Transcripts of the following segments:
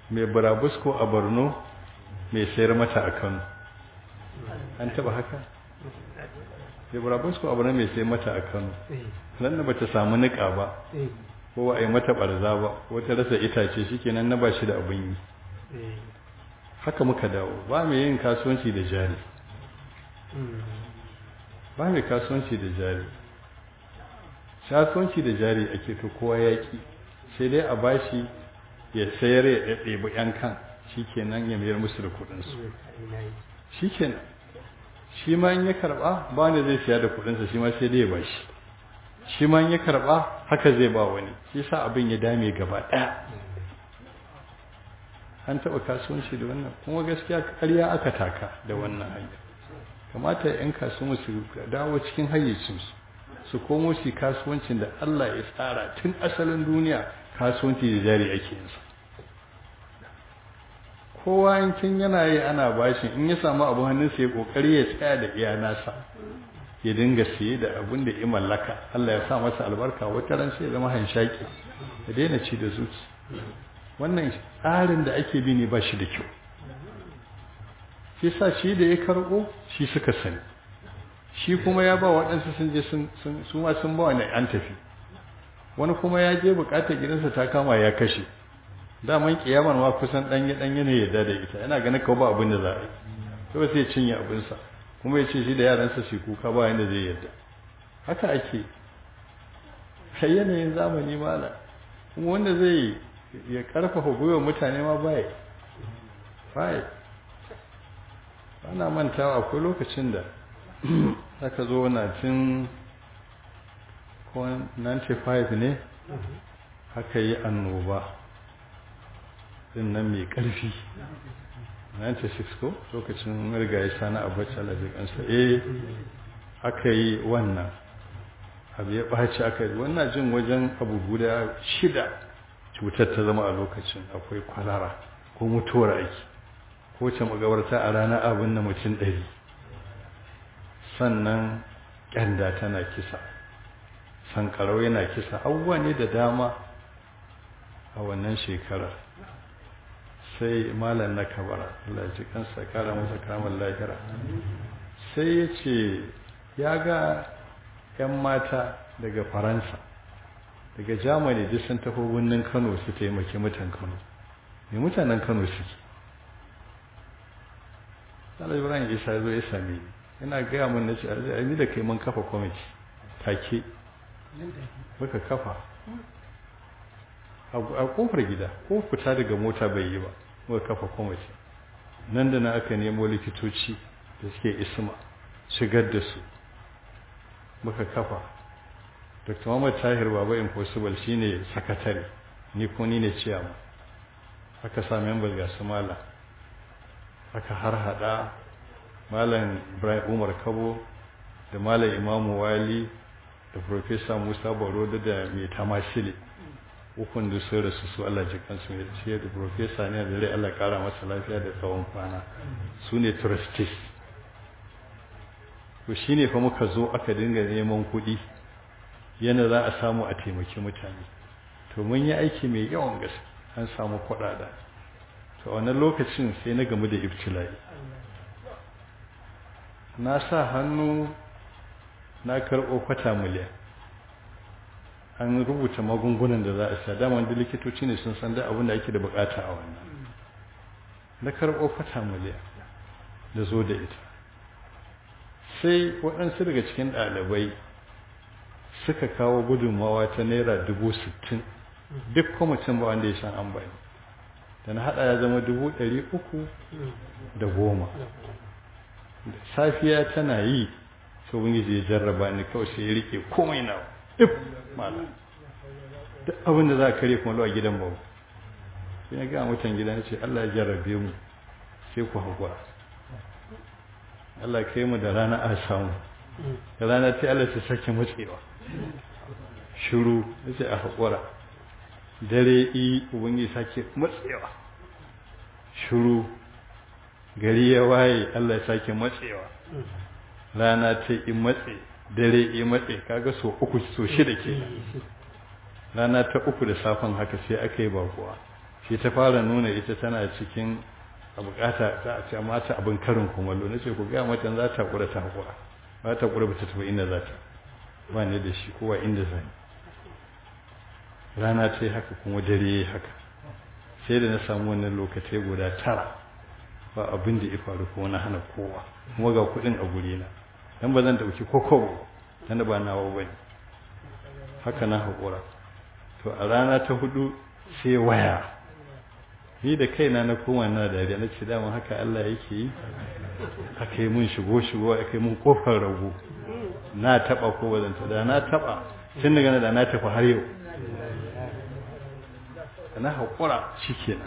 mai burabusko a borno mai sayar mata a kano an taba haka mai burabusko a borno mai sayar mata a kano nan da bata samu nika ba ko a yi mata barza ba ko ta rasa itace shikenan na ba shi da abin yi haka muka dawo ba mai yin kasuwanci da jari ba mai kasuwanci da jari kasuwanci da jari ake to kowa yaƙi sai dai a bashi ya sayar ya ɗebi ‘yan kan shi kenan ya mayar musu da kuɗinsu shi kenan shi ma in ya karɓa ba wanda zai siya da kuɗinsa shi ma sai dai ya bashi shi ma in ya karɓa haka zai ba wani shi sa abin ya dame gaba ɗaya an taɓa kasuwanci da wannan kuma gaskiya ƙarya aka taka da wannan hanyar kamata ‘yan kasuwa su dawo cikin hayyacinsu su komo su kasuwancin da Allah ya tsara tun asalin duniya kasuwanci da jari ake yinsa kowa yankin yana yi ana bashin in ya samu abu hannunsa ya kokari ya tsaya da iya nasa ya dinga siye da abin da ya mallaka Allah ya sa masa albarka wata ran sai ya zama hanshaki ya daina ci da zuci wannan tsarin da ake bi ne ba shi da kyau shi sa shi da ya karɓo shi suka sani shi kuma ya ba waɗansu sun je su ma sun ba wani an tafi wani kuma ya je buƙatar gidansa ta kama ya kashe daman kiyamar ma kusan ɗanye ɗanye ne ya da ita yana ganin kawo ba abin da za a yi kawai sai cinye abinsa kuma ya ce shi da yaransa shi kuka ba yadda zai yarda haka ake kai yanayin zamani mala kuma wanda zai ya karfafa gwiwa mutane ma baya baya ana mantawa akwai lokacin da aka zo na tun 95 ne haka yi annoba din nan mai ƙarfi 96 ko lokacin rigaye sani abacha alajikansa eh aka yi wannan abu ya ɓaci aka yi wannan jin wajen abu guda shida cutar ta zama a lokacin akwai kwalara ko mutuwar aiki ko ce magabarta a ranar abin na mutum ɗari sannan ƙyanda tana kisa sankarau yana kisa abubuwa ne da dama a wannan shekarar sai malam na kabara Allah ji kansa kara masa kamar lahira sai ya ce ya ga 'yan mata daga faransa daga germany duk sun tafi birnin kano su taimaki mutan kano mai mutanen kano suke Allah Ibrahim Isa zo ya same ni yana gaya mun nace a ni da kai mun kafa kwamiti take muka kafa a kofar gida ko fita daga mota bai yi ba muka kafa kwamiti nan da na aka nemo likitoci da suke isma shigar da su muka kafa dr muhammad tahir baba impossible shine sakatare ni ko ni ne ciyama aka sa member ga su mala aka har hada malam ibrahim umar kabo da malam imamu wali da professor musa baroda da mai tamashili ukun da sun rasu su allah jikansu mai ce da professor ne da rai allah kara masa lafiya da tsawon kwana su ne trustees to shine fa muka zo aka dinga neman kuɗi yana za a samu a taimaki mutane to mun yi aiki mai yawan gaske an samu kuɗaɗa to a wannan lokacin sai na gamu da ibtila'i na sa hannu na karɓo kwata miliyan an rubuta magungunan da za a sa dama wanda likitoci ne sun san da abin da ake da bukata a wannan na karɓo kwata miliyan da zo da ita sai waɗansu daga cikin ɗalibai suka kawo gudunmawa ta naira dubu sittin duk kwamitin ba wanda ya shan an bani da na haɗa ya zama dubu ɗari uku da goma safiya tana yi sai wani ya jarraba ni kawai sai ya rike komai na duk mala duk abin da za ka kare kuma a gidan babu sai na ga mutan gidan ce Allah ya jarrabe mu sai ku haƙura Allah kai mu da rana a samu da rana sai Allah ta sake matsewa shiru sai a haƙura dare yi ubangi sake matsewa shiru gari ya waye Allah ya sake matsewa rana ta yi matse dare yi matse kaga so uku so shida ke rana ta uku da safan haka sai aka yi bakuwa shi ta fara nuna ita tana cikin a bukata ta a ce mata abin karin kumallo na ce ku gaya mata za ta kura ta hakura ba ta kura ba ta tafi inda za ta ba ne da shi kowa inda zai rana ta yi haka kuma dare ya yi haka sai da na samu wannan lokacin guda tara ba abin da ya faru ko na hana kowa kuma ga kuɗin a guri na dan ba zan dauki kokobo dan ba nawa bane haka na hakura to a rana ta hudu sai waya ni da kaina na koma na dariya na ce dama haka Allah yake yi aka yi mun shigo shigo aka yi mun kofar rago na taba ko ba zan da na taba tun daga da na tafi har yau na hakura shikenan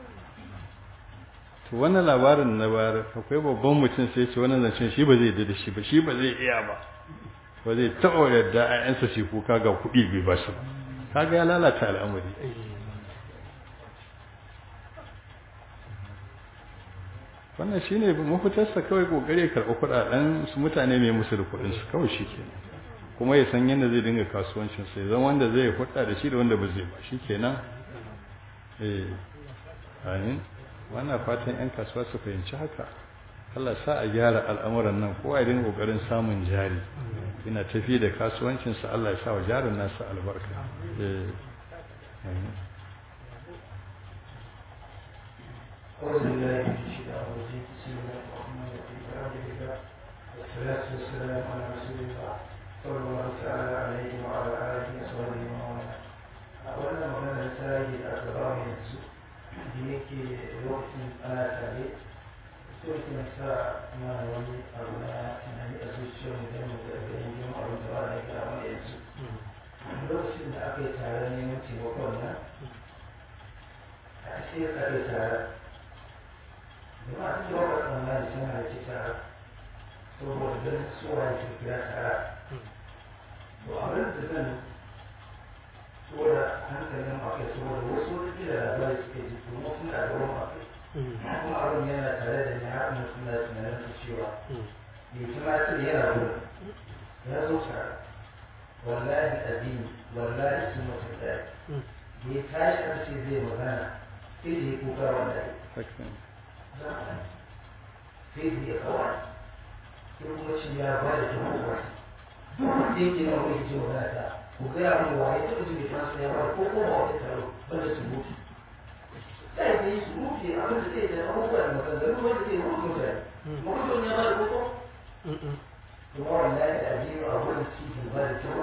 to wannan labarin na bayar akwai babban mutum sai ce wannan zancen shi ba zai da shi ba shi ba zai iya ba ba zai taɓa yadda ayyansa shi kuka ga kuɗi bai ba su ba kaga ya lalata al'amari wannan shine mafitarsa kawai kokari ya karɓi kuɗaɗen su mutane mai musu da kuɗin su kawai shi ke kuma ya san yadda zai dinga kasuwancin sai zan wanda zai hudda da shi da wanda ba zai ba shi kenan eh amin wannan fatan 'yan kasuwa su fahimci haka Allah sa a gyara al'amuran nan kowa ya dinga kokarin samun jari ina tafi da kasuwancinsa Allah ya sa wa jarin nasa albarka والصلاة والسلام على رسول الله صلى الله تعالى عليه وعلى آله وصحبه ومن أولا مغنى الساجد أكبر ينسو da yake lokacin ana tare so ke sa mana wani abu na tunani a zuciyar mu don mu ga ganin jin abin da ba na kira wani yanzu lokacin da aka yi tare neman taimakon nan a sai aka yi tare da ma su yawa tsammani sun halarci tare saboda ganin suwa ya tafiya tare to abin da zan saboda hankalin akai saboda wasu wata kila labari suke ji kuma suna da wani akai kuma abin yana tare da ni har mun suna tunanin su cewa bai ci ma ce yana wurin ya zo tare wallahi addini wallahi sun mutum ɗaya da ya tashi aka ce zai magana sai da ya kuka wallahi sai da ya kawai sai kuma shi ya ba da jama'a sai ke nan wani ce magana ta ku gaya mu waye ta mutum bai san ya ba ko ko ba wata taro wanda su mutu sai da su mutu abin da zai da abubuwa da maganganu wanda zai mutu mutane mutum ya ba da koko kuma wallahi da ajiyu a wurin cikin ba da taro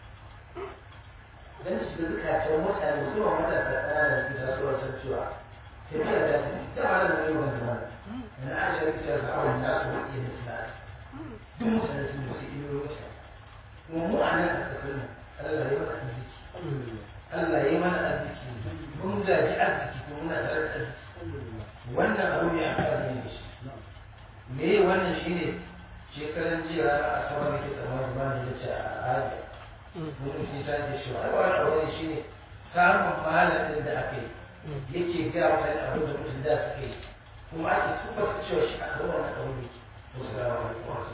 dan su da zukatan mutane su ma matasa ƙananan su tasowa san cewa tafiya da ta ta ma da mai wanda ma na aisha ta ce ga awon nasu wani ne suna duk mutane sun musu iyo mutane kuma mu a nan a kasar nan Allah ya mana arziki Allah ya mana arziki mun gaji arziki kuma muna tare da arziki wannan abu ne a kan ne shi me wannan shine shekaran jiya a sama da ke tsammanin ba ne da ce a hajji mutum shi ta ce shi wani wani abu ne shine samun mahalin da aka yi yake ga mutane abin da mutum da suka yi kuma ake tuba cewa shi a kan wannan abu ne wasu da wani wasu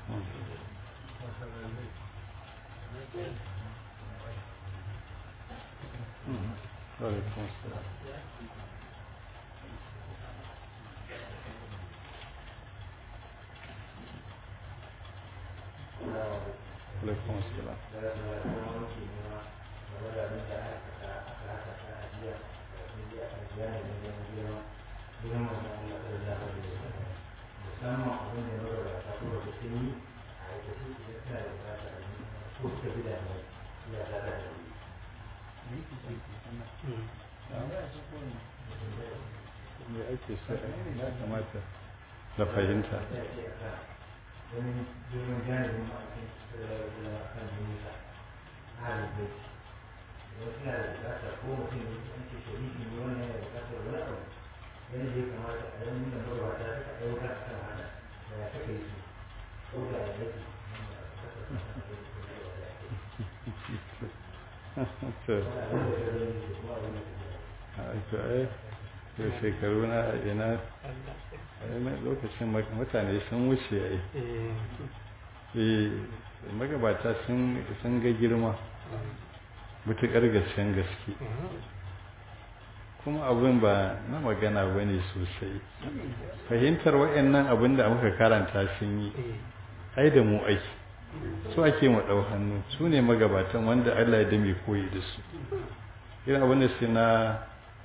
وعليكم السلام عليكم السلام musamman abin da ya raba ta kuma da sun yi a aikace su ya tana da bukata a yi ko suka fi da ya ta da me ake so ya kamata da fahimta domin domin gane da ma'aikin da ya kan duniya halin bai wasu na da bukata ko mutum ne an ce shari'i ne wannan yana da bukatar wani abu yadda ya kamata a yan nuna magabata suka ɗauka a kan hana da ya saka yi su ko da ya yake to ai yau shekaru na ina lokacin mutane sun wuce ai eh magabata sun ga girma mutuƙar gaskiyan gaske kuma abin ba na magana ba ne sosai fahimtar wa'annan abin da muka karanta sun yi ai da mu aiki su ake mu ɗau hannu su ne magabatan wanda Allah ya dame koyi da su irin abin da sai na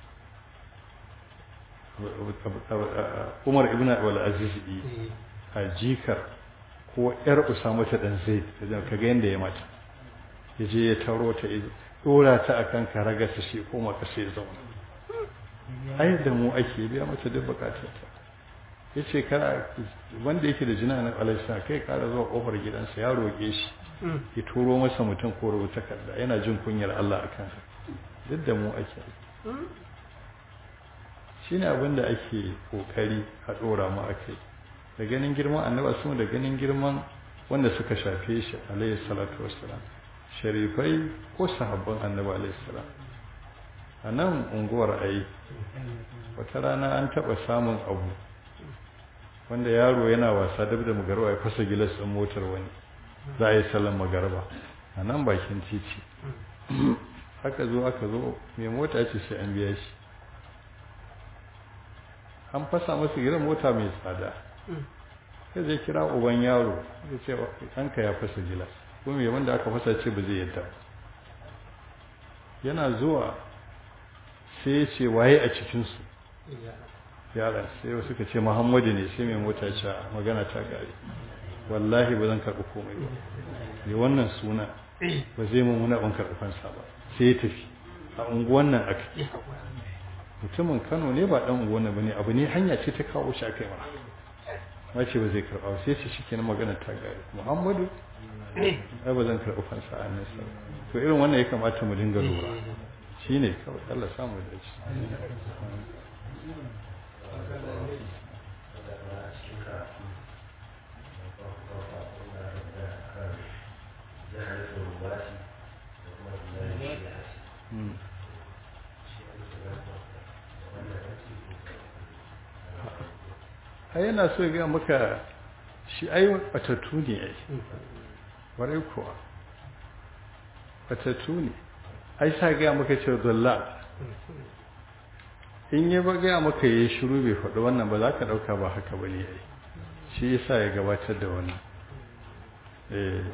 Umar ibn Abdul Aziz a jikar ko yar Usama ta dan Zaid ka ga yanda ya mata yaje ya taro ta dora ta akan karagarsa shi koma ka sai zauna ai da mu ake biya mata duk bukatarta ya ce kara wanda yake da jina na alaisa kai kara zuwa kofar gidansa ya roƙe shi ya turo masa mutum ko rubuta takarda yana jin kunyar Allah a kansa duk da mu ake shi ne abin da ake ƙoƙari a ɗora mu a kai da ganin girman annaba su da ganin girman wanda suka shafe shi alayhi salatu wassalam sharifai ko sahabban annaba alayhi salam a nan unguwar ayi wata rana an taɓa samun abu wanda yaro yana wasa dab da magarba ya fasa gilas ɗin motar wani za a yi salon magarba a nan bakin titi haka zo aka zo mai mota ce sai an biya shi an fasa masa gidan mota mai tsada sai zai kira uban yaro ya ce ɗanka ya fasa gilas kuma mai wanda aka fasa ce ba zai yadda yana zuwa sai ya ce waye a cikinsu yara sai wasu ka ce muhammadu ne sai mai mota ce magana ta gari wallahi ba zan karɓi komai ba ne wannan suna ba zai mun muna ban karɓi fansa ba sai ya tafi a unguwan nan aka mutumin kano ne ba ɗan unguwan nan ba ne abu ne hanya ce ta kawo shi aka yi mara ma ce ba zai karɓa ba sai ce shi kenan magana ta gari muhammadu ai ba zan karɓi fansa a nan sa to irin wannan ya kamata mu dinga lura shi ne kawai Allah samu da shi ai yana so ga maka shi ai batattu ne ai warai kuwa batattu ne ai sa ga maka ce dalla in yi ba ga maka yayi shiru bai faɗi wannan ba za ka ɗauka ba haka bane ai shi yasa ya gabatar da wannan eh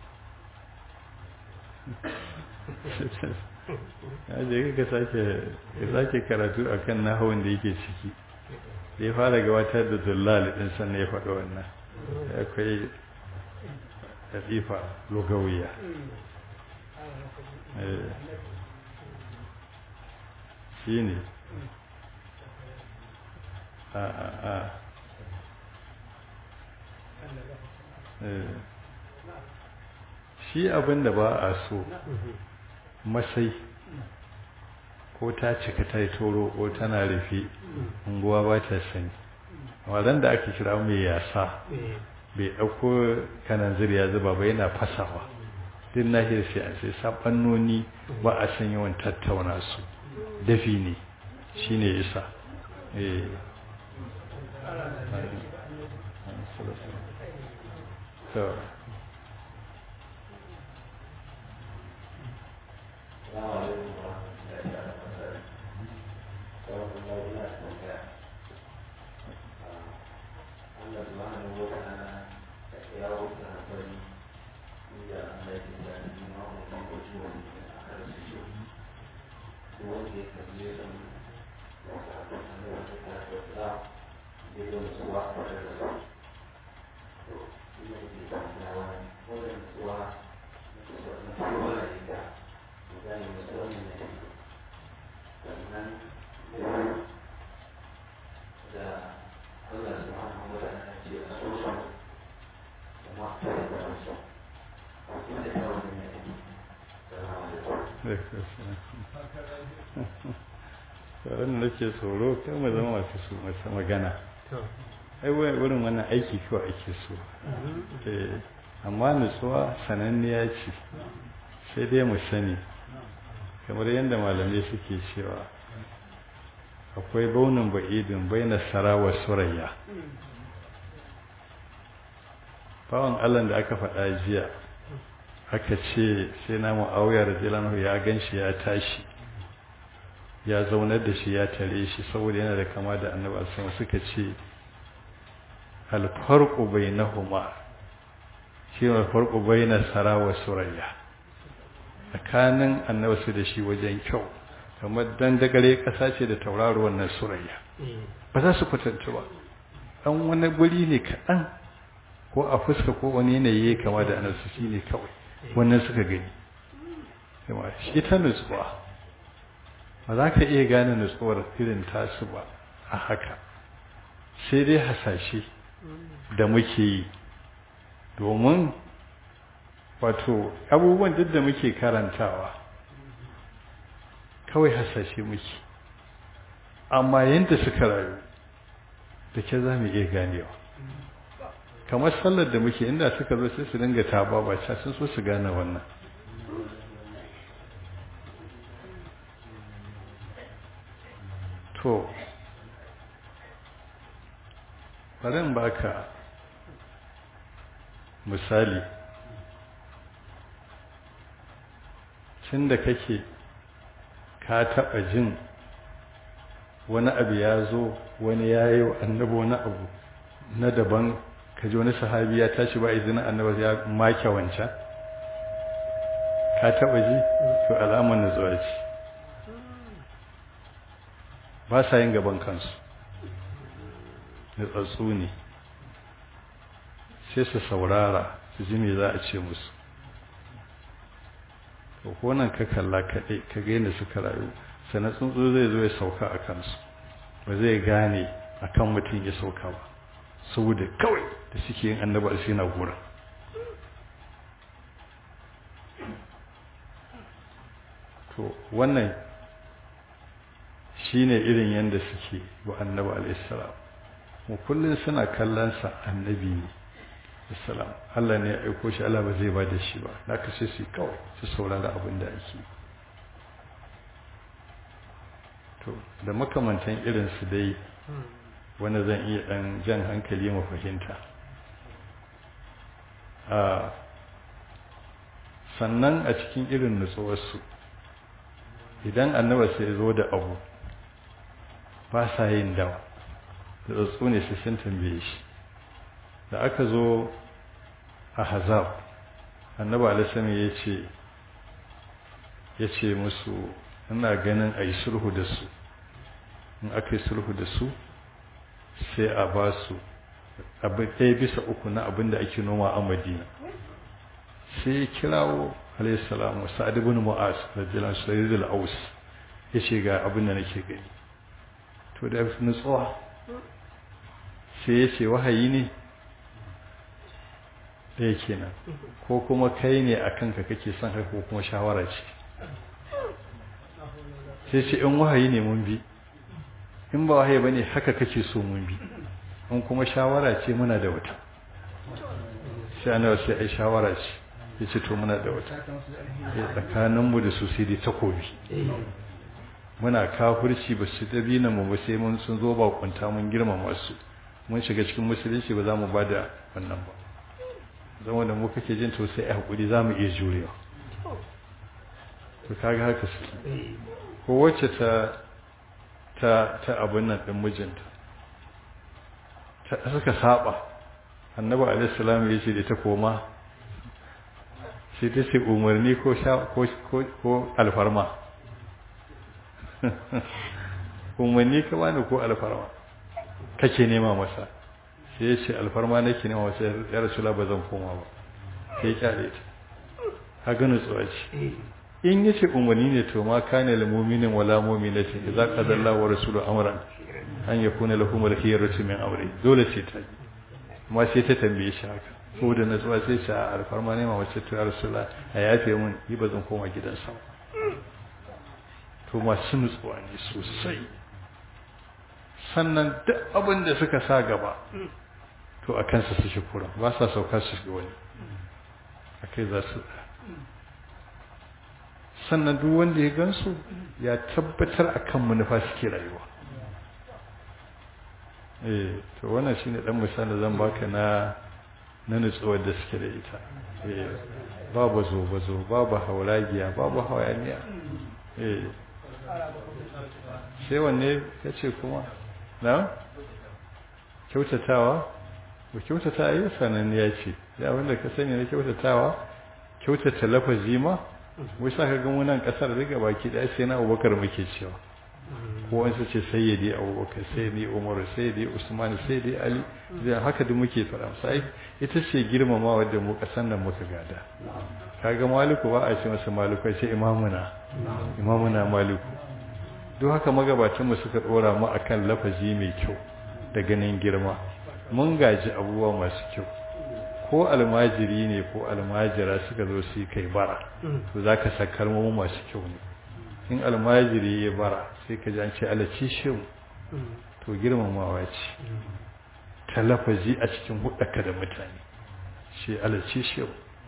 ya je ka sake ka sake karatu akan nahawun da yake ciki da ya fara gabatar da dullal din sannan ya faɗi wannan akwai latifa lugawiya shi ne a a a shi abin da ba a so masai ko ta cika ta yi toro ko tana rufe unguwa ba ta sani wadanda da ake kira mai yasa bai ɗauko kanan ya zuba ba yana fasawa duk nahiyar sai an sai sabannoni ba a san yawan tattauna su dafi ne shi ne isa tsaron da ke tsoro kan mu zama masu su masu magana ai wurin wannan aiki kawai ake so amma nutsuwa sananniya ce sai dai mu sani kamar yadda malamai suke cewa akwai baunin ba'idin bai na sarawa surayya bawan allah da aka faɗa jiya aka ce sai na mu'awiyar zilanu ya gan shi ya tashi ya zaunar da shi ya tare shi saboda yana da kama da annabi sama suka ce alfarqu bainahuma shi ne alfarqu baina sara wa surayya tsakanin annabi su da shi wajen kyau kamar dan dagare kasa ce da tauraro wannan surayya ba za su kwatanta ba dan wani guri ne kaɗan ko a fuska ko wani yanayi kama da annabi shi ne kawai wannan suka gani shi ta nutsuwa ba za ka iya gane nutsuwar irin tasu ba a haka sai dai hasashe da muke yi domin wato abubuwan duk da muke karantawa kawai hasashe muke amma yadda suka rayu da ke za mu iya ganewa kamar sallar da muke inda suka zo sai su dinga taba ba sun so su gane wannan to bari in baka misali tun da kake ka taɓa jin wani abu ya zo wani ya yi wa annabi wani abu na daban ka ji wani sahabi ya tashi ba izinin annabi ya make wancan ka taɓa ji to alamar nutsuwa ce ba sa yin gaban kansu nutsatsu ne sai su saurara su ji me za a ce musu to ko nan ka kalla kaɗai ka ga yadda suka rayu sannan tsuntsu zai zo ya sauka a kansu ba zai gane a kan mutum ya sauka ba saboda kawai da suke yin annaba sai na gura to wannan shine irin yadda suke wa annaba alaihissalam mu kullum suna kallonsa annabi ne assalam Allah ne ya aiko shi Allah ba zai ba da shi ba na kashe su kawai su saurara abin da ake to da makamantan irin su dai wanda zan iya dan jan hankali mu fahimta a sannan a cikin irin nutsuwarsu idan annaba sai zo da abu ba sa yin dawa da tsatsu ne su sun tambaye shi da aka zo a hazab annaba alisami ya ce ya ce musu ina ganin a yi sulhu da su in aka yi sulhu da su sai a ba su abin ɗaya bisa uku na abin da ake noma a madina sai ya kirawo alaihissalamu sa'ad ibn mu'az radiyallahu anhu da aus ya ce ga abin da nake gani to da nutsuwa sai ya ce wahayi ne ɗaya kenan ko kuma kai ne a kanka kake son haka ko kuma shawara ce sai ce in wahayi ne mun bi in ba wahayi ba ne haka kake so mun bi in kuma shawara ce muna da wata sai ana sai ai shawara ce ya ce to muna da wata tsakaninmu da su sai dai takobi muna kafirci ba su dabina mu ba sai mun sun zo ba kunta mun girmama su mun shiga cikin musulunci ba za mu ba da wannan ba zama da mu kake jin to sai a hakuri za mu iya jurewa to kaga haka suke ko wacce ta ta ta abin nan din mijinta ta suka saba annabi alaihi salam ya ce da ta koma sai ta ce umarni ko ko ko alfarma umarni ka bani ko alfarma kake nema masa sai ya ce alfarma nake nema masa ya rasula ba zan koma ba sai ya kyale ta ha gano tsawa ce in ya ce umarni ne to ma kana lil mu'minin wala mu'minatin idza qada Allah wa rasulu amran an yakuna lahum al-khiyaratu min amri dole sai ta amma sai ta tambaye shi haka ko da natsuwa sai ce a alfarma nema mace to ya rasula a yafe mun yi ba zan koma gidansa to masu nutsuwa ne sosai sannan duk abin da suka sa gaba to a kansa su shi kura ba sa sauka su shiga wani a kai za su sannan duk wanda ya gansu ya tabbatar a kan manufa suke rayuwa eh to wannan shine dan misali zan baka na na nutsuwar da suke da ita eh babu zo bazo babu hauragiya babu hawaniya eh sai wanne ya ce kuma na kyautatawa ba kyautata yi sananniya ce ya wanda ka sani na kyautatawa kyautata lafazi ma wai sa ka ga munan kasar riga baki daya sai na abubakar muke cewa ko wani ce sayyidi abubakar sayyidi umar sayyidi usman sayyidi ali zai haka da muke fara sai ita ce girmama wadda mu kasan nan muka gada kaga maliku ba a ce masa maliku sai imamuna imamuna maliku duk haka magabatan mu suka dora mu akan lafazi mai kyau da ganin girma mun gaji abubuwa masu kyau ko almajiri ne ko almajira suka zo su kai bara to zaka sakar mu masu kyau ne in almajiri ya bara sai ka ji an ce alaci shehu to girmamawa ce ta lafazi a cikin hudaka da mutane ce alaci shehu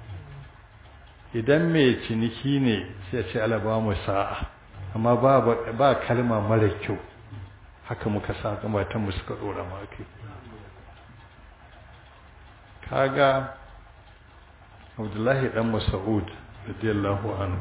idan mai ciniki ne sai ce alaba mu sa'a amma ba kalma mara kyau haka muka sa mu suka dora ma kai kaga abdullahi dan mas'ud radiyallahu anhu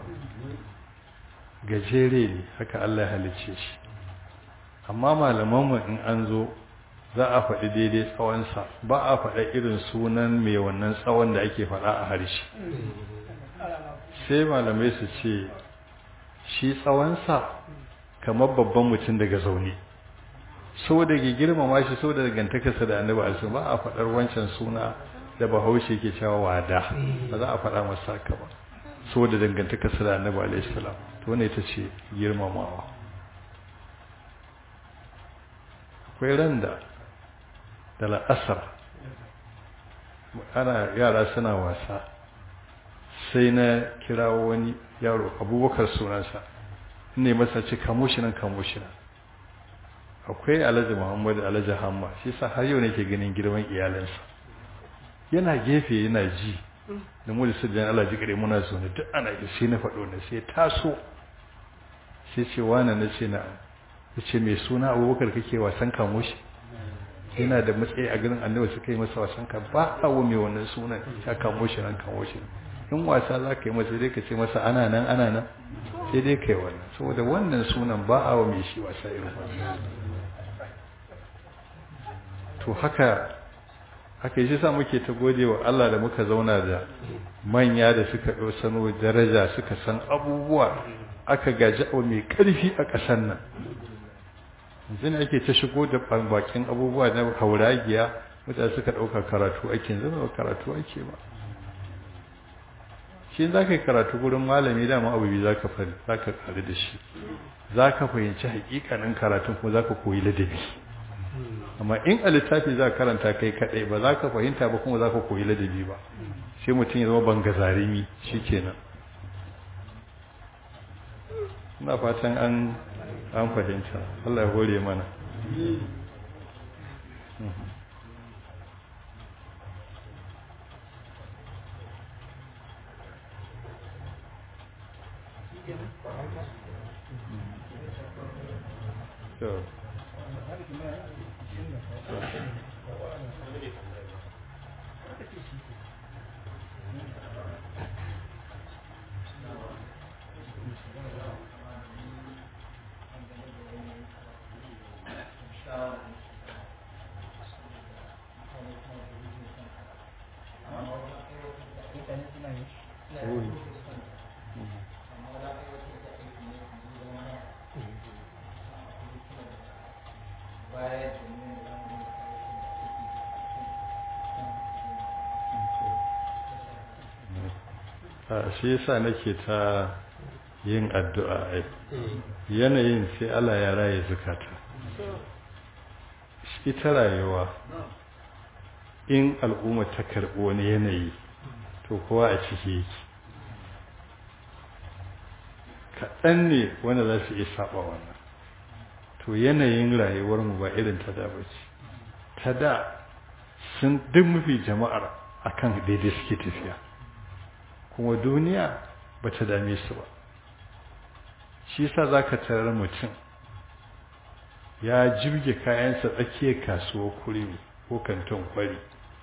gajere ne haka Allah ya halice shi amma malamanmu in an zo za a faɗi daidai tsawonsa ba a faɗa irin sunan mai wannan tsawon da ake faɗa a harshe sai malamai su ce shi tsawonsa kamar babban mutum daga zaune so da ke girmama shi so da dangantakarsa da annabi alisu ba a faɗar wancan suna da bahaushe ke cewa wada ba za a faɗa masa haka ba so da dangantakarsa da annabi alaihi salam to wannan ita ce girmamawa akwai ran da da la'asar ana yara suna wasa sai na kirawo wani yaro abubakar sunansa ne masa ce kamo shi nan kamo shi nan akwai alhaji muhammadu alhaji hamma shi sa har yau nake ganin girman iyalansa yana gefe yana ji da mu da sirjan Allah ji gare muna zo ne duk ana yi sai na faɗo ne sai taso sai ce wani na ce na ya ce mai suna abubakar kake wasan kamo shi yana da matsayi a garin annabi suka yi masa wasan ka ba a wa mai wannan sunan ya kamo shi nan kamo shi in wasa za ka yi masa dai ka ce masa ana nan ana nan sai dai kai wannan saboda wannan sunan ba a wa mai shi wasa irin wannan to haka haka yi sa muke ta gode wa Allah da muka zauna da manya da suka ɗau sano daraja suka san abubuwa aka gaji abu mai ƙarfi a ƙasar nan yanzu ne ake ta shigo da bakin abubuwa na hauragiya mutane suka ɗauka karatu ake yanzu ba karatu ake ba shi za ka yi karatu gurin malami dama abu biyu za ka fari za ka ƙari da shi za ka fahimci haƙiƙanin karatun kuma za ka koyi ladabi amma in a littafi za ka karanta kai kaɗai ba za ka fahimta ba kuma za ka koyi ladabi ba sai mutum ya zama bangazarimi shi kenan ina fatan an an fahimta Allah ya hore mana So. shi yasa nake ta yin addu'a ai yanayin sai Allah ya raye zukata ita rayuwa in al'umma ta karɓi wani yanayi to kowa a ciki yake kaɗan ne wanda za su iya saba wannan to yanayin rayuwarmu ba irin ta da bace ta da sun duk mafi jama'ar akan daidai suke tafiya kuma duniya ba ta dame su ba shi sa za ka tarar mutum ya jirge kayansa tsakiyar kasuwar kurmi ko kanton kwari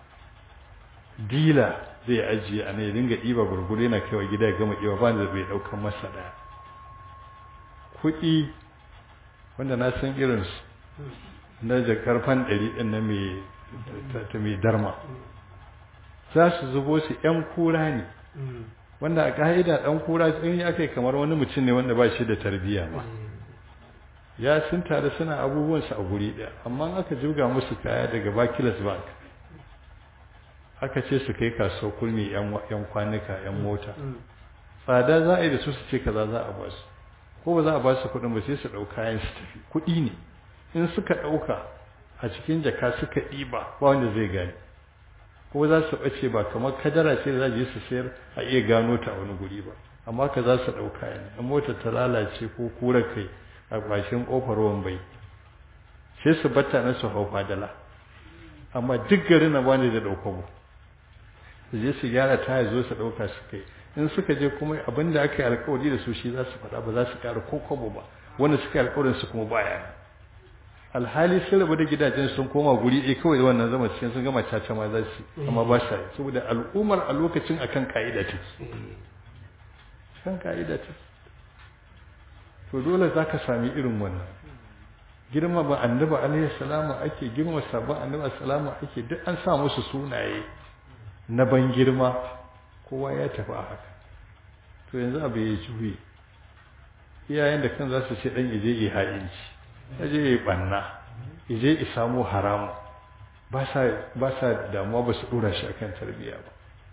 dila zai ajiye a ya dinga ɗiba gurgure na kaiwa gida ya gama ɗiba ba da bai ɗaukan masa ɗaya kuɗi wanda na san irinsu na jakar fan ɗari ɗin na mai darma za su zubo su ‘yan kura ne wanda a ƙa'ida ɗan kura in aka yi kamar wani mutum ne wanda ba shi da tarbiyya ma ya sun tare suna abubuwansu a guri ɗaya amma aka juga musu kaya daga bakilas bank aka ce su kai kasuwar kulmi ‘yan kwanuka ‘yan mota tsada za a yi da su su ce kaza za a ba su ko ba za a ba su kuɗin ba sai su ɗau kayan su tafi kuɗi ne in suka ɗauka a cikin jaka suka ɗiba ba wanda zai gani ko za su ɓace ba kamar kadara ce da za je su sayar a iya gano ta a wani guri ba amma ka za su ɗauka ne in motar ta lalace ko kura kai a ƙwashin ƙofar wambai sai su batta na su hau fadala amma duk garin na bani da ɗauka mu su je su gyara taya zo su ɗauka su kai in suka je kuma abin da aka yi alkawari da su shi za su faɗa ba za su ƙara ko kwabo ba wanda suka yi alkawarin su kuma baya alhali sun rabu da gidajen sun koma guri ɗaya kawai da wannan zama cikin sun gama caca ma za su amma ba sa saboda al'ummar a lokacin akan ka'ida ta kan ka'ida ta to dole za ka sami irin wannan girma ba annabi alaihi salamu ake girma sabon annabi salamu ake duk an sa musu sunaye na ban girma kowa ya tafi a haka to yanzu abu ya juye iyayen da kan za su ce dan ije yi ha'inci ya je ya banna ije ya samu haramu ba sa damuwa ba su dora shi akan tarbiyya ba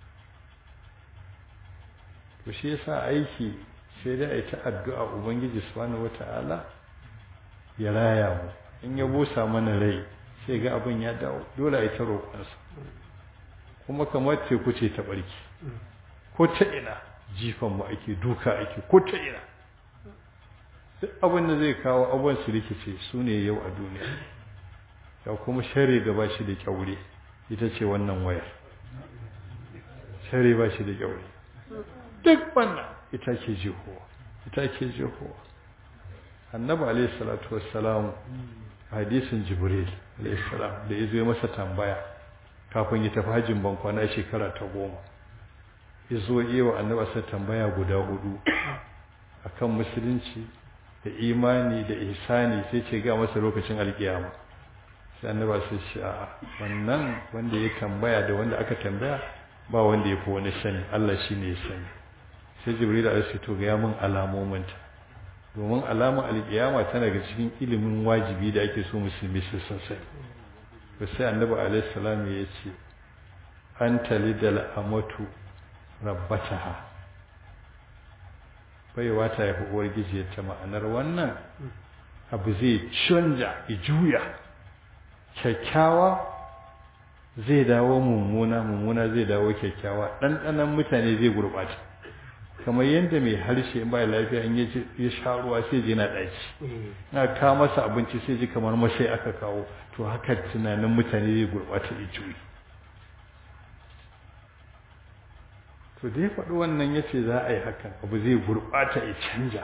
to shi yasa aiki sai dai a yi ta addu'a ubangiji subhanahu wata'ala ya raya mu in ya busa mana rai sai ga abin ya dawo dole a yi ta roƙonsa kuma kamar teku ce ta barki ko ta ina jifan mu ake duka ake ko ta ina duk abin da zai kawo abubuwan su rikice su ne yau a duniya ya kuma shari da ba shi da kyaure ita ce wannan wayar shari ba shi da kyaure duk wannan ita ke jihowa ita ke jihowa annabi alaihi salatu wassalam hadisin jibril alaihi salam da ya zo masa tambaya kafin ya tafi hajjin bankwana shekara ta goma ya zo iya wa annabi sa tambaya guda hudu akan musulunci da imani da ihsani sai ce ga masa lokacin alkiyama sai annaba sai ce a wannan wanda ya tambaya da wanda aka tambaya ba wanda ya fi wani sani Allah shi ne ya sani sai jibril alaihi to ga mun alamominta domin alamun alkiyama tana ga cikin ilimin wajibi da ake so musulmi su san sani to sai annabi alaihi salam ya ce an talidal amatu rabbataha baiwa ta yafi uwar gijiyarta ma'anar wannan abu zai canja ya juya kyakkyawa zai dawo mummuna mummuna zai dawo kyakkyawa ɗanɗanon mutane zai gurɓata kamar yadda mai harshe in ba lafiya in ya sha ruwa sai ji na ɗaci na kawo masa abinci sai ji kamar masai aka kawo to haka tunanin mutane zai gurɓata ya juyi to da ya faɗi wannan ya ce za a yi hakan abu zai gurɓata ya canja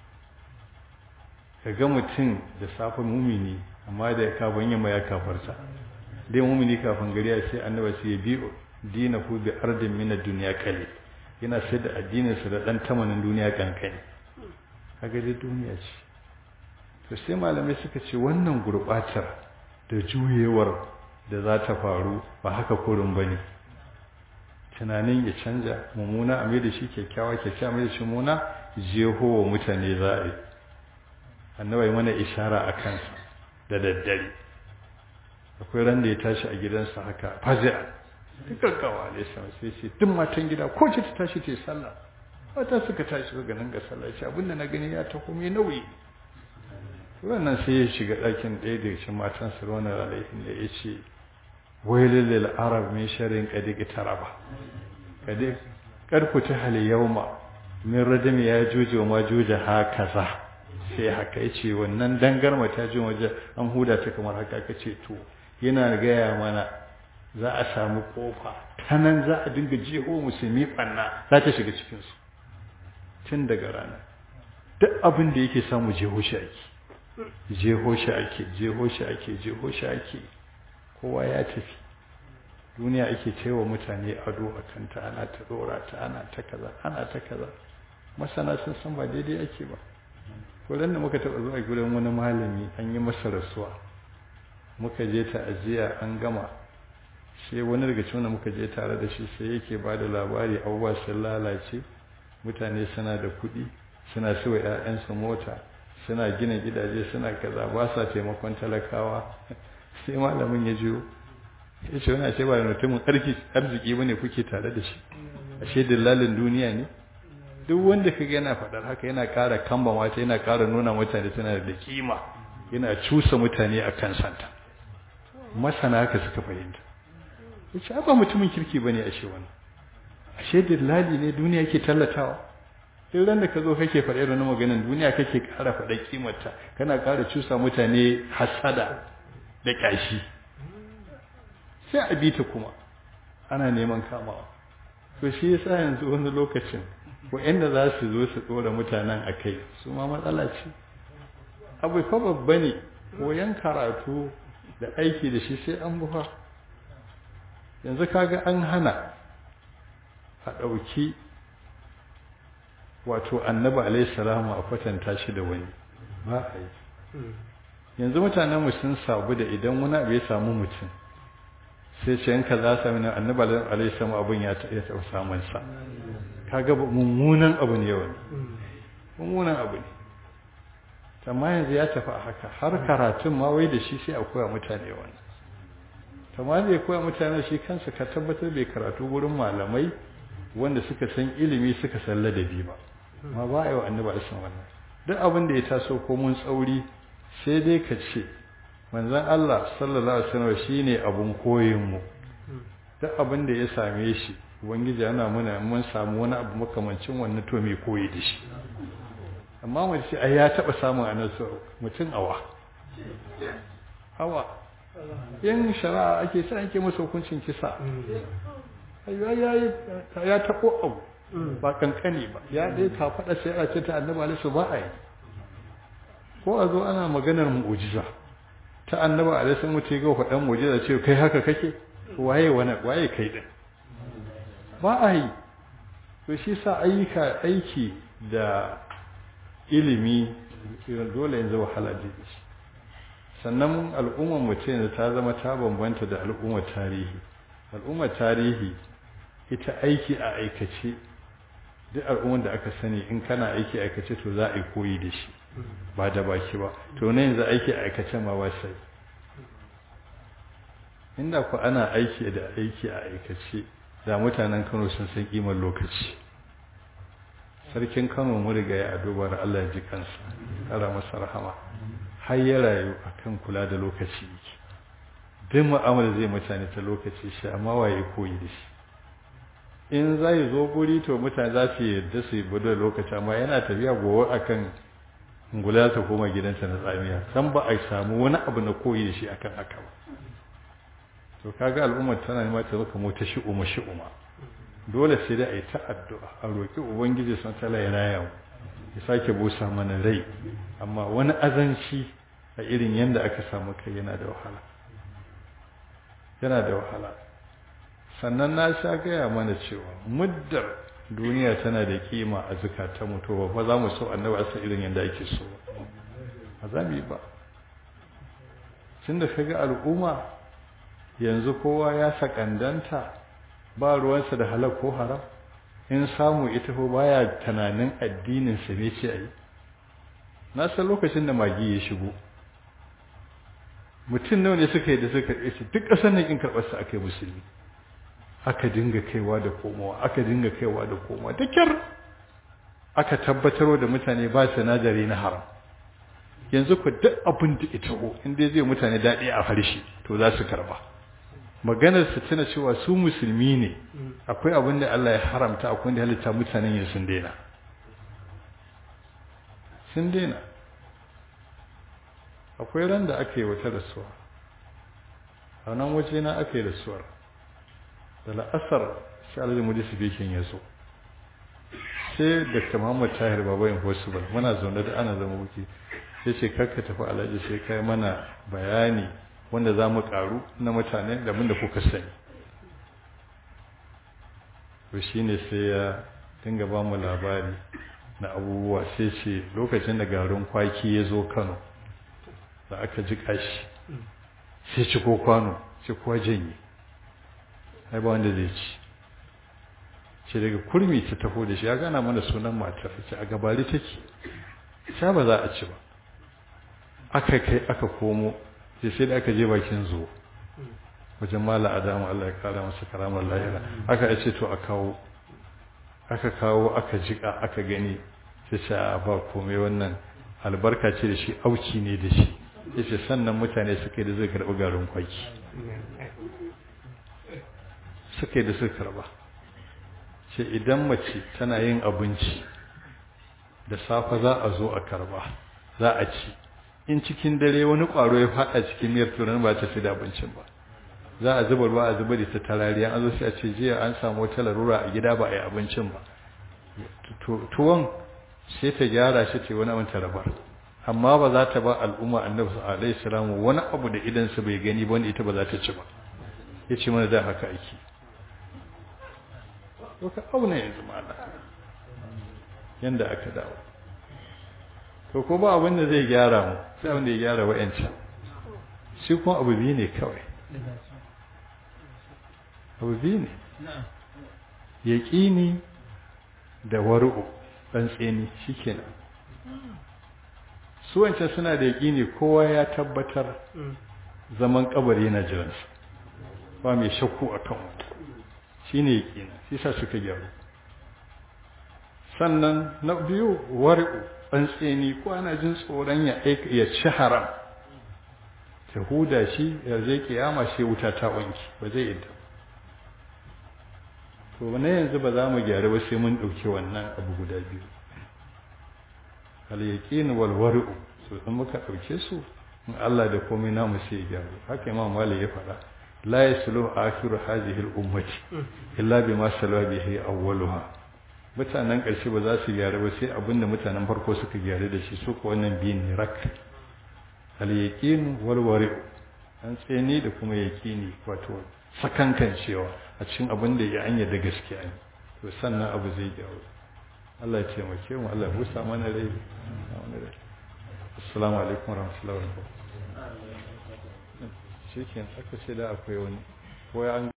ka ga mutum da safe mumini amma da kafin yamma ya kafarta dai mumini kafin gari ya sai annaba sai ya bi dina ku bi ardin min duniya kale yana sai da addininsa da ɗan tamanin duniya kankani kaga dai duniya ce to sai malamai suka ce wannan gurɓatar da juyewar da za ta faru ba haka kurin ba ne tunanin ya canja mummuna a mai da shi kyakkyawa kyakkyawa mai da shi muna jeho wa mutane za a yi annabai mana ishara a kansa da daddare akwai ran da ya tashi a gidansa haka fazi'a duk gaggawa ne sama sai ce duk matan gida ko ce ta tashi ta yi sallah mata suka tashi suka ganin ga sallah ce abinda na gani ya ta kuma nauyi wannan sai ya shiga ɗakin ɗaya da cikin matan sa ruwan alaihin da ya ce wailul lil arab min sharrin qad iqtaraba qad qad futiha al yawma min radami ya juje ma juje hakaza sai haka yace wannan dangarma ta ji waje an huda ta kamar haka kace to yana gaya mana za a samu kofa ta nan za a dinga jeho musulmi banna za ta shiga cikin su tun daga rana duk abin da yake samu jeho shi ake jeho shi ake jeho shi ake jeho shi ake kowa ya tafi duniya ake cewa mutane ado a kanta ana ta dora ta ana ta kaza ana ta kaza masana sun san ba daidai ake ba wurin da muka taɓa zuwa gurin wani malami an yi masa rasuwa muka je ta'aziyya an gama sai wani daga cikin da muka je tare da shi sai yake ba da labari abubuwa sun lalace mutane suna da kuɗi suna siwa 'ya'yansu mota suna gina gidaje suna kaza ba sa taimakon talakawa sai malamin ya jiyo ya ce wani ce ba da mutumin arziki bane kuke tare da shi ashe dillalin duniya ne duk wanda kaga yana faɗar haka yana ƙara kamba mata yana ƙara nuna mutane tana da kima yana cusa mutane a kan santa masana haka suka fahimta ya ce ba mutumin kirki bane ashe wani ashe dillali ne duniya ke tallatawa duk ran da ka zo kake faɗa irin maganin duniya kake ƙara faɗa kimarta kana ƙara cusa mutane hasada da ƙyashi sai a bi ta kuma ana neman kamawa to shi yasa yanzu wani lokacin inda za su zo su ɗora mutanen a kai su ma matsala ce abu fa babba ne koyan karatu da aiki da shi sai an buha yanzu kaga an hana a ɗauki wato annabi alaihi salamu a kwatanta shi da wani ba a yi yanzu mutanen mu sun sabu da idan wani abu ya samu mutum sai ce yanka za su sami annabi alaihi salamu abin ya taɓa samun sa kaga mummunan abu ne wani mummunan abu ne amma yanzu ya tafi a haka har karatun ma wai da shi sai a koya mutane wani amma zai koya mutane shi kansa ka tabbatar bai karatu wurin malamai wanda suka san ilimi suka san ladabi ba ma ba a yi wa annabi a san wannan duk abin da ya taso ko mun tsauri sai dai ka ce manzon Allah sallallahu alaihi wasallam shine abun koyin mu duk abin da ya same shi ubangiji yana muna mun samu wani abu makamancin wannan to mai koyi da shi amma mu ce ai ya taba samun annabi mutum awa hawa in shari'a ake sai ake masa hukuncin kisa ya taɓo abu ba kankani ba ya ɗaya ka faɗa sai a ce ta annabi alaihi ba a yi ko a zo ana maganar mu'ujiza ta annabi alaihi mutu ga faɗan mu'ujiza ce kai haka kake waye wani waye kai din ba a yi to shi sa ayyuka aiki da ilimi dole yanzu wahala da shi sannan al'ummar mutum yanzu ta zama ta bambanta da al'ummar tarihi al'ummar tarihi ita aiki a aikace duk al'ummar da aka sani in kana aiki a aikace to za a yi koyi da shi ba da baki ba to na yanzu aiki a aikace ma ba sai inda ku ana aiki da aiki a aikace da mutanen kano sun san kimar lokaci sarkin kano mu riga ya adobar allah ya ji kansa kara masa rahama har ya rayu akan kula da lokaci yake duk mu'amala zai mutane ta lokaci shi amma waye koyi da shi in zai zo guri to mutane za su yarda su yi da lokaci amma yana tafiya gowa akan ngula ta koma gidansa na tsamiya san ba a samu wani abu na koyi da shi akan haka ba to kaga al'ummar tana nema ta zaka mota shi'uma shi'uma dole sai dai a yi ta addu'a a roƙi ubangiji sun tala ya raya mu ya sake busa mana rai amma wani azanci a irin yadda aka samu kai yana da wahala yana da wahala sannan na sha gaya mana cewa muddar duniya tana da kima a zukata mutuwa ba za mu so annabi asa irin yadda ake so ba za mu yi ba tun da kaga al'umma yanzu kowa ya sakandanta ba ruwansa da halak ko haram in samu ita ko baya tunanin addinin sa ne ce ayi na san lokacin da magi ya shigo mutum nawa ne suka yi da suka yi duk ƙasar nan in karɓar sa aka yi musulmi aka dinga kaiwa da komowa aka dinga kaiwa da komowa da kyar aka tabbatar da mutane ba sinadari na haram yanzu ku duk abin da ita ko in dai zai mutane daɗi a harshe to za su karba maganar su tana cewa su musulmi ne akwai abin da Allah ya haramta akwai da halitta mutanen yin sun daina sun daina akwai ran da aka yi wata rasuwa a nan waje na aka yi rasuwar da la'asar shi alhaji mujisi bikin ya zo sai dr muhammad tahir baba impossible muna zaune da ana zama wuki sai ce karka tafi alhaji sai kai mana bayani wanda za mu karu na mutane da da kuka sani to shi ne sai ya dinga ba mu labari na abubuwa sai ce lokacin da garin kwaki ya zo kano da aka ji kashi sai ci ko kwano sai kuwa janye ai ba wanda zai ci ce daga kurmi ta taho da shi ya gana mana sunan matar ce a gabari take sha ba za a ci ba aka kai aka komo sai sai da aka je bakin zuwa wajen mala adamu Allah ya kara masa karamar lahira aka ce to a kawo aka kawo aka jika aka gani sai ce a ba komai wannan albarka ce da shi auki ne da shi yace sannan mutane suka yi da zai karɓi garin kwaki suka yi da suka karɓa ce idan mace tana yin abinci da safe za a zo a karba za a ci in cikin dare wani ƙwaro ya faɗa cikin miyar turan ba ta fi da abincin ba za a zuba ruwa a zuba da ta tarariya an zo sai a ce jiya an samu wata larura a gida ba a yi abincin ba tuwon sai ta gyara shi ta wani abin ta rabar amma ba za ta ba al'umma annabi alaihi salamu wani abu da idan su bai gani ba wanda ita ba za ta ci ba ya ce mana da haka ake to ka auna yanzu mala yanda aka dawo to ko ba abin da zai gyara mu sai abin da ya gyara wa'ancan shi kuma abu biyu ne kawai abu biyu ne yaƙini da waru'u ɗan tseni shi kenan su wancan suna da yaƙini kowa ya tabbatar zaman kabari na jiransu ba mai shakku a kan shi ne yaƙini shi sa suka gyaru sannan na biyu waru'u ɗan tseni ko ana jin tsoron ya ci haram ta huda shi ya zai kiyama shi wuta ta wanki ba zai yadda to na yanzu ba za mu gyaru ba sai mun ɗauki wannan abu guda biyu al-yaqin wal war'u so in muka ɗauke su in Allah da komai namu sai ya gyaru haka imam malik ya faɗa la yaslu akhiru hadhihi al-ummati illa bima salwa bihi awwaluha mutanen ƙarshe ba za su gyaru ba sai abinda mutanen farko suka gyaru da shi su ko wannan biyu ne rak al-yaqin wal war'u an tseni da kuma yaqini wato sakankan cewa a cikin abin da ya anya da gaskiya ne to sannan abu zai gyaru Allah ya taimake mu Allah ya busa mana rai assalamu alaikum warahmatullahi wabarakatuh shikenan aka ce da akwai wani ko ya